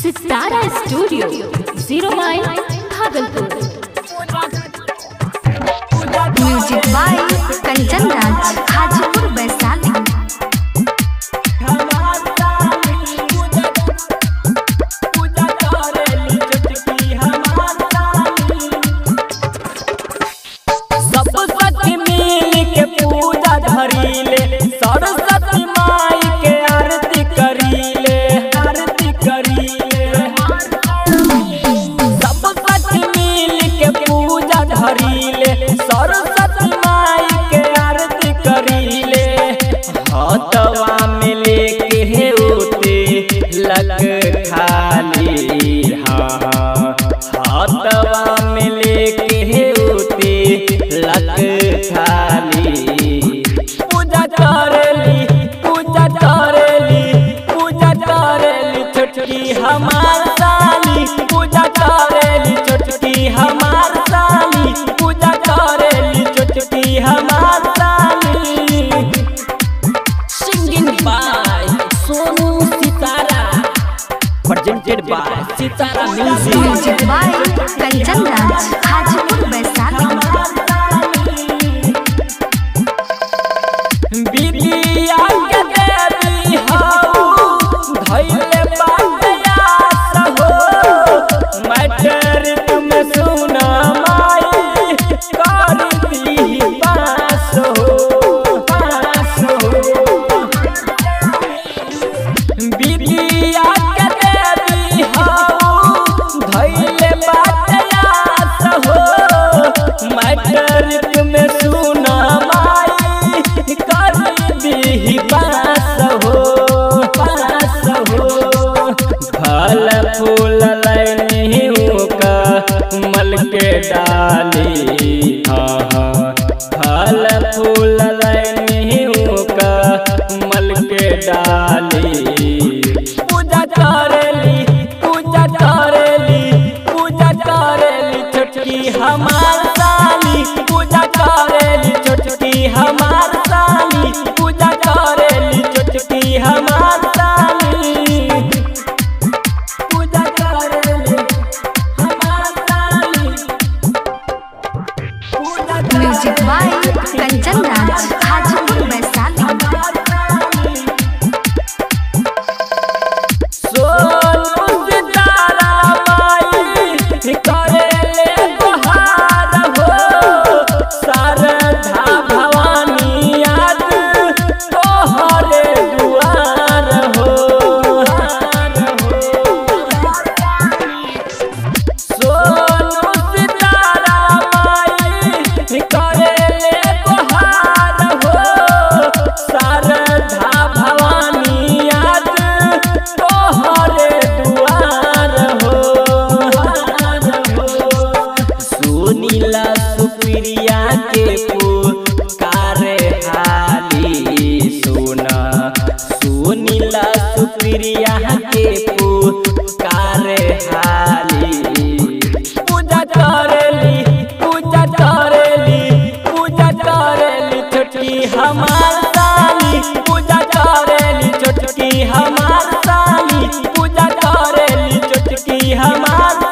सितारा studio zero mile Bhagalpur music by Kanchan Raj Hajipur Vaishali सब सखी मिल के पूजा धरीले सरस्वती माई के आरती करीले आरती करीले सब सखी मिल के पूजा धरीले सरस्वती माई के आरती करीले हाथवा में लेके हे उते लग खाली हाँ हाथवा में लेके हे उते लग खाली पूजा करेली पूजा करेली पूजा करेली छोटकी हमार साली पूजा करेली छोटकी हमार साली पूजा करेली छोटकी हमार साली सिंगिंग बाय सोनू सितारा presented by Sitara music music by Kanchan Raj Hajipur Vaishali बिटिया के देवी हऊ धइले बाटयास हो मैटर तुम सुना माई कर दी पास हो पास हो बिटिया के देवी हऊ धइले बाटयास हो मैटर तुम सुना माई कर दी पास हो पास हो फल फूल लैनी का मल के डाली हाँ हाँ फल फूल लैनी का मल के डाली पूजा करेली पूजा करेली पूजा करेली छोटकी हमार साली पूजा करेली छोटकी हमार साली पूजा करेली छोटकी हमार साली पूजा करेली हमार साली पूजा म्यूजिक बाय कंचन राज हाजीपुर वैशाली सोनू सितारा माई करेले बहार हो शारदा भवानी याद तोहरे दुआर हो सोनू सितारा माई करेले बहार हो शारदा भवानी याद तोहरे दुआर हो सुनीला सुप्रिया के पुकार हाली सुना सुनीला सुप्रिया के पुकार हाली पूजा करेली पूजा करेली पूजा करेली छोटकी हमार साली पूजा करेली छोटकी हमार साली पूजा करेली छोटकी हमार